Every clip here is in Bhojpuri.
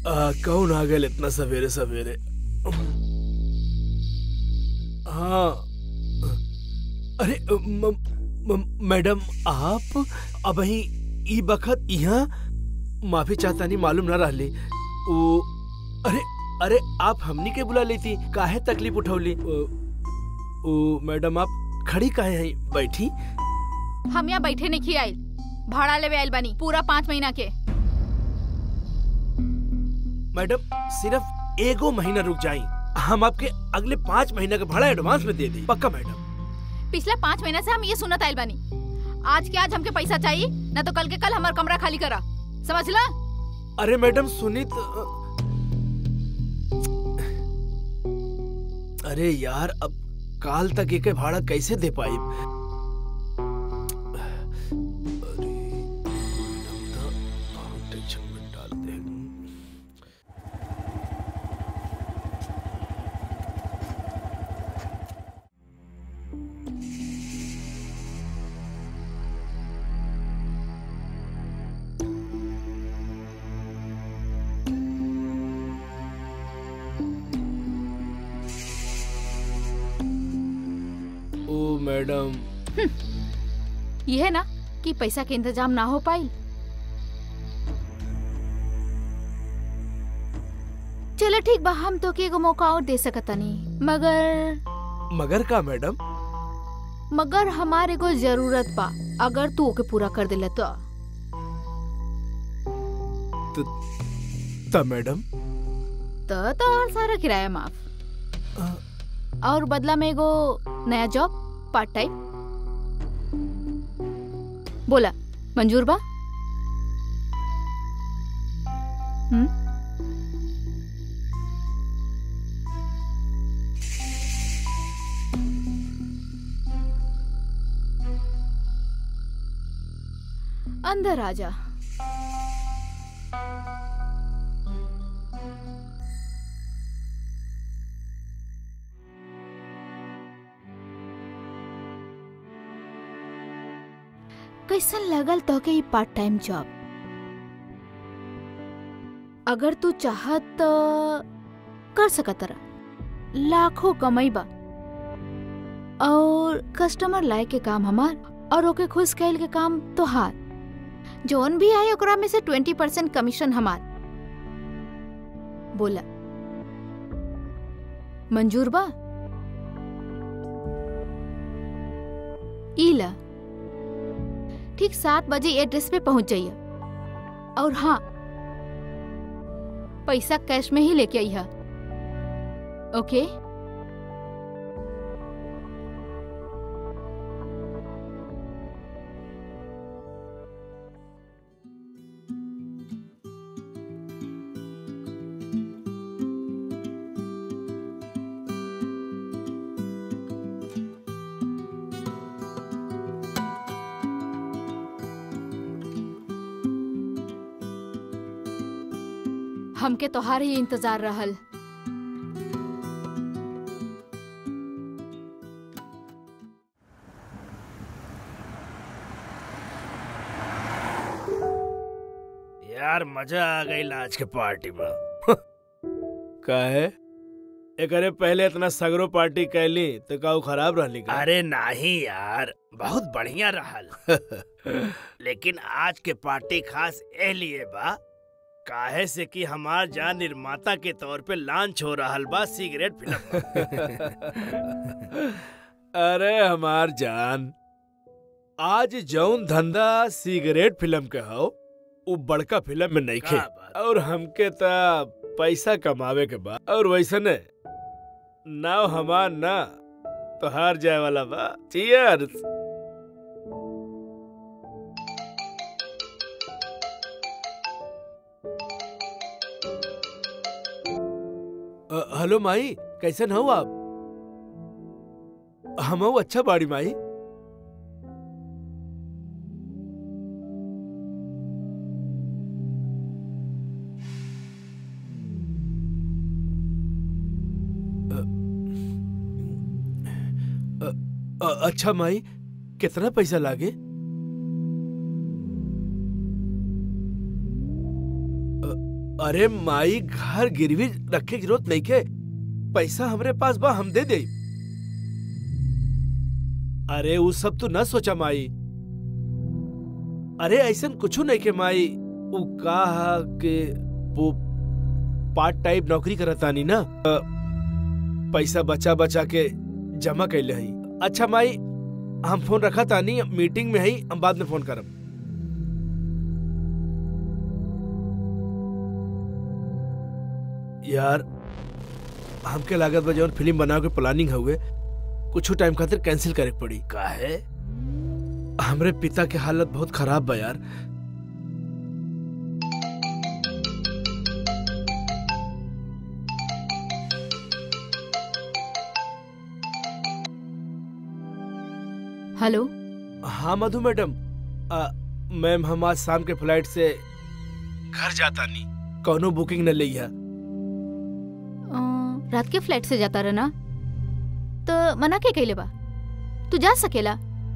आ, कौन आ गए इतना सवेरे सवेरे हाँ अरे म, म, मैडम आप अब ही ई बखत यहाँ माफी चाहता नहीं मालूम ना रहली ओ अरे अरे आप हमनी के बुला लेती काहे तकलीफ उठौली ओ, ओ मैडम आप खड़ी काहे हैं बैठी हम यहाँ बैठे नहीं खी आइल भाड़ा लेवे आइल बानी पूरा पाँच महीना के मैडम सिर्फ एगो महीना रुक जाई हम आपके अगले पाँच महीना का भाड़ा एडवांस में दे दी पक्का मैडम पिछला पाँच महीना से हम ये सुनत आइल बानी आज के आज हमके पैसा चाहिए ना तो कल के कल हमार कमरा खाली करा समझ ला अरे मैडम सुनित अरे यार अब काल तक एक भाड़ा कैसे दे पाई अरे मैडम तो बहुत टेंशन में डालते हैं ओ मैडम ये है ना कि पैसा के इंतजाम ना हो पाई चलो ठीक बा हम तो के एगो मौका और दे सकता नहीं मगर मगर का मैडम मगर हमारे को जरूरत बा अगर तू ओके पूरा कर दिले तो त मैडम तो तो और सारा किराया माफ और बदला में एगो नया जॉब पार्ट टाइम बोला मंजूर बा हम्म अंदर आजा कैसन लगल तो के ई पार्ट टाइम जॉब अगर तू चाहत तो कर सकत रहा लाखों कमाई बा और कस्टमर लाए के काम हमार और ओके खुश कैल के काम तोहार जोन भी आई ओकरा में से ट्वेंटी परसेंट कमीशन हमार बोला मंजूर बा ईला ठीक सात बजे एड्रेस पे पहुंच जाइए और हाँ पैसा कैश में ही लेके आई है ओके हमके तोहार ही इंतजार रहल यार मजा आ गई आज के पार्टी में का है एकरे पहले इतना सगरो पार्टी कैली तो का ऊ खराब रहली का अरे नहीं यार बहुत बढ़िया रहल लेकिन आज के पार्टी खास ए लिए बा काहे से कि हमार जान निर्माता के तौर पे लॉन्च हो रहल बा सिगरेट फिल्म अरे हमार जान आज जौन धंधा सिगरेट फिल्म के हो उ बड़का फिल्म में नहीं खे का बात। और हमके ता पैसा कमावे के बा और वैसने नाव हमार ना तो हार जाए वाला बा चीयर्स अ, हेलो माई कैसन हो आप हम हूँ अच्छा बाड़ी माई अ, अ, अच्छा माई कितना पैसा लागे अ, अरे माई घर गिरवी रखे की जरूरत नहीं के पैसा हमरे पास बा हम दे दे अरे वो सब तू न सोचा माई अरे ऐसन कुछ नहीं के माई वो कहा के वो पार्ट टाइप नौकरी करतानी ना अ, पैसा बचा बचा के जमा कैले हई अच्छा माई हम फोन रखा तानी मीटिंग में हई हम बाद में फोन करब यार हमके लागत बा जौन फिल्म बनावे के प्लानिंग हुए कुछ टाइम खातिर कैंसिल करे के पड़ी काहे हमरे पिता के हालत बहुत खराब बा यार हेलो हाँ मधु मैडम आ, मैम हम आज शाम के फ्लाइट से घर जाता नहीं कौनो बुकिंग न लिया अ, रात के फ्लाइट से जाता रहना तो मना के कैले बा तू जा सकेला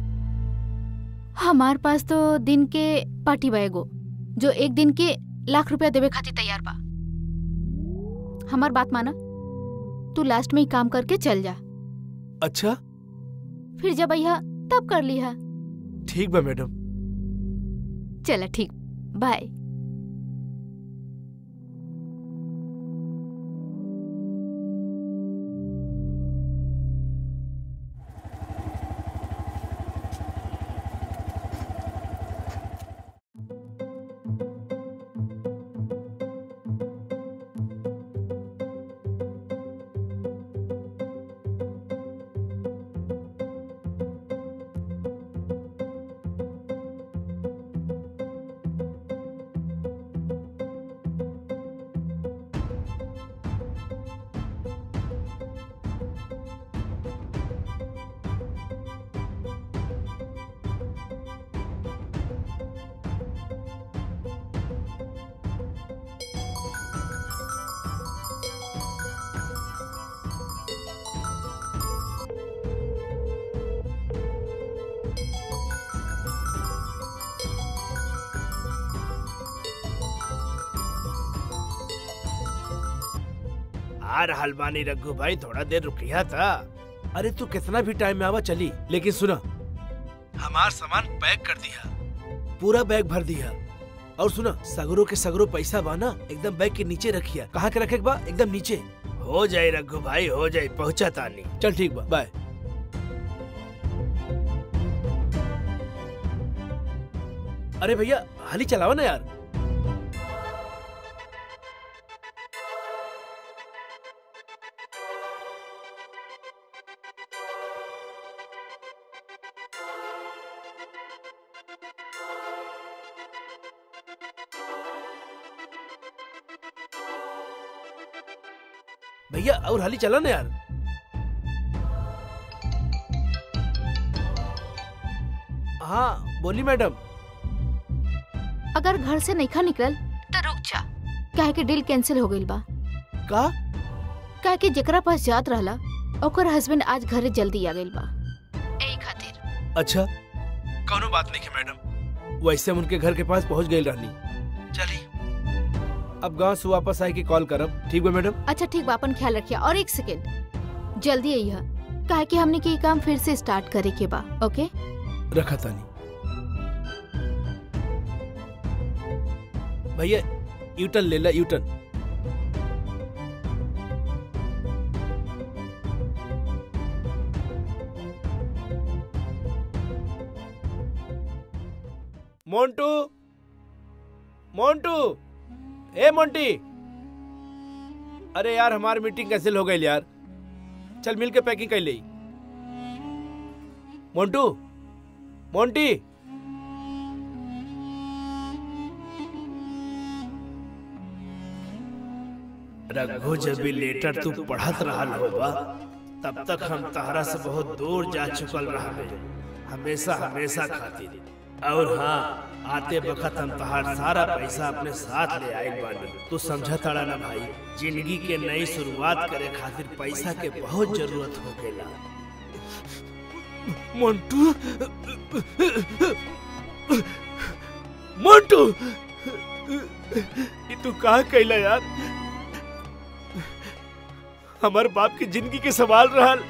हमार पास तो दिन के पार्टी बा एगो जो एक दिन के लाख रुपया देवे खातिर तैयार बा हमार बात माना तू लास्ट में ही काम करके चल जा अच्छा फिर जब अइहा तब कर लिहा ठीक बा मैडम चला ठीक बाय आ रहल बानी रघु भाई थोड़ा देर रुकिया था अरे तू कितना भी टाइम में आवा चली लेकिन सुना हमार सामान पैक कर दिया पूरा बैग भर दिया और सुना सगरो के सगरो पैसा बा ना एकदम बैग के नीचे रखिया कहाँ के रखे के बा एकदम नीचे हो जाए रघु भाई हो जाए पहुंचा तानी चल ठीक बा बाय अरे भैया हाली चलाओ ना यार भैया और हाली चला ना यार हाँ बोली मैडम अगर घर से नइखा निकल तो रुक जा काहे के डील कैंसिल हो गइल बा का काहे कि जेकरा पास जात रहला ओकर हस्बैंड आज घरे जल्दी आ गइल बा एही खातिर अच्छा कौनो बात नहीं है मैडम वैसे हम उनके घर के पास पहुंच गई रहनी चली अब गांव से वापस आए के कॉल करब ठीक बा मैडम अच्छा ठीक बा अपन ख्याल रखिया और एक सेकेंड जल्दी अइहा काहे कि हमने के ई काम फिर से स्टार्ट करे के बा ओके रखा तानी भैया यूटर्न ले ला यूटर्न मोंटू मोंटू ए मोंटी अरे यार हमारी मीटिंग कैंसिल हो गई यार चल मिल के पैकिंग कर ले मोंटू मोंटी रघु जब भी लेटर तू पढ़त रहल होबा तब तक हम तहरा से बहुत दूर जा चुकल रहबे हमेशा हमेशा खातिर और हाँ आते वक्त हम तहार सारा पैसा अपने साथ ले आए बानी तू समझा ताड़ा ना भाई जिंदगी के नई शुरुआत करे खातिर पैसा के बहुत जरूरत होकेला मोंटू मोंटू तू कहा कैला यार हमार बाप की जिंदगी के सवाल रहल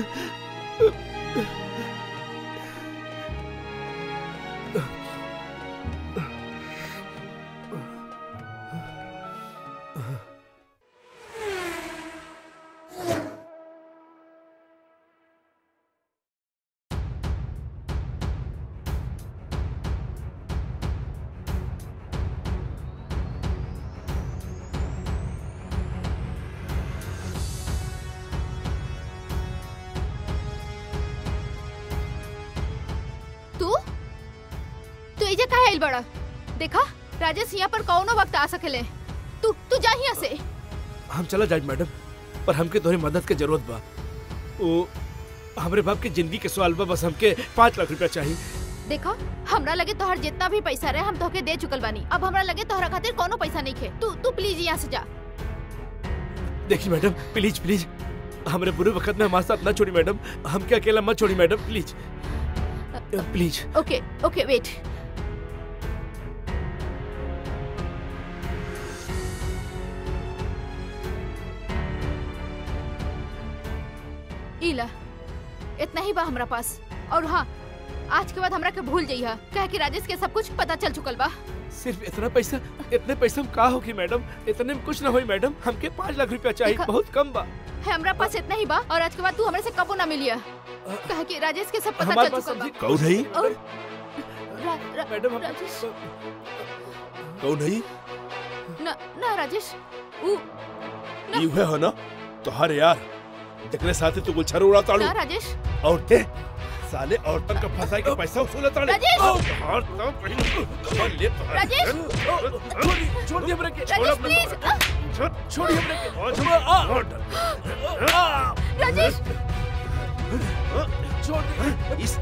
तू तू एजे काहे आइल बड़ा देखा राजेश यहाँ पर कौनो वक्त आ सकेले तू तू जा यहाँ से हम चला जाए मैडम पर हमके तोहरी मदद के जरूरत बा वो हमरे बाप की जिंदगी के सवाल बा बस हमके पाँच लाख रुपया चाहिए देखा हमरा लगे तोहर जितना भी पैसा रहे हम तोहके दे चुकल बानी अब हमरा लगे तोहरा खातिर कोनो पैसा नहीं खे तू तू प्लीज यहाँ से जा देखिए मैडम प्लीज प्लीज हमरे बुरे वक्त में हमारे साथ ना छोड़ी मैडम हमके अकेला मत छोड़ी madam please please okay okay wait इला इतना ही बा हमरा पास और हाँ आज के बाद हमरा के भूल जइहा कहे कि राजेश के सब कुछ पता चल चुकल बा सिर्फ इतना पैसा इतने पैसा में का होगी मैडम इतने में कुछ ना होई मैडम हमके पाँच लाख रुपया चाहिए देखा- बहुत कम बा है हमरा पास इतना ही बा और आज के बाद तू हमरे से कबो ना मिलिया कहे कि राजेश के सब पता हमारे चल पास चुकल बा सब्जी कौन है और रा, रा, मैडम हम- राजेश कौन है ना ना राजेश ऊ ई उहे हो ना तोहार यार जकरे साथे तू गुलछर उड़ा ताड़ू ना राजेश और ते साले औरतन का फंसाई के पैसा वसूल ताड़े राजेश! और तो कहीं खबर ले तो राजेश! छोड़ छोड़ दिए हमरे के राजेश प्लीज छोड़ छोड़ दिए हमरे के और राजेश छोड़ दिए इस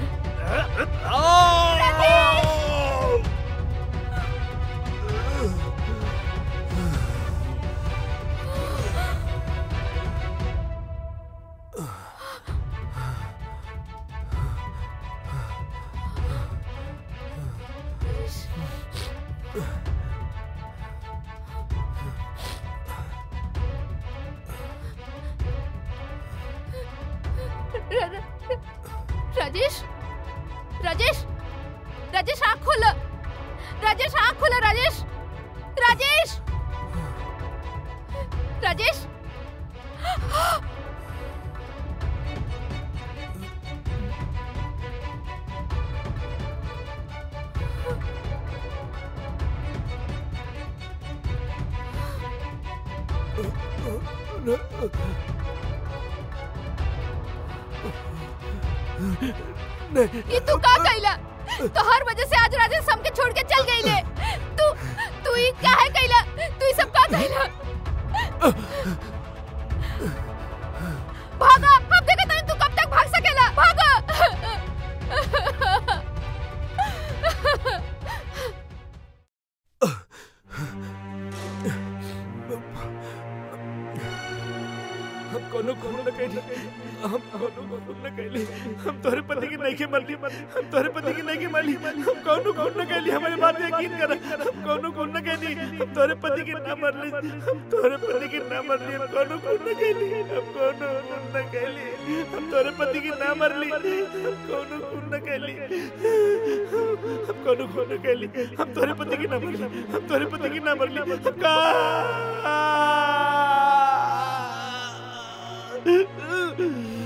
रा- रा- राजेश राजेश राजेश आँख खोल राजेश आँख खोल राजेश राजेश राजेश ये तू का कैला तो हर वजह से आज राजेश हमके छोड़ के चल गई ले तू तू ही काहे कैला तू ही सब का कैला भागा अब देखा तनी तू कब तक भाग सकेला भागा हम कोनो कोनो न कहली हम कोनो कोनो न कहली हम तोहरे पति की नहीं के मरली हम तोहरे पति की नहीं के मरली हम कोनो कोनो न कहली हमारी बात यकीन कर हम कोनो कोनो न कहली हम तोहरे पति की ना मरली हम तोहरे पति की ना मरली हम कोनो कोनो न कहली हम कोनो कोनो न कहली हम तोहरे पति की ना मरली हम कोनो कोनो न कहली हम कोनो कोनो न कहली हम तोहरे पति की ना मरली हम तोहरे पति की ना मरली हम का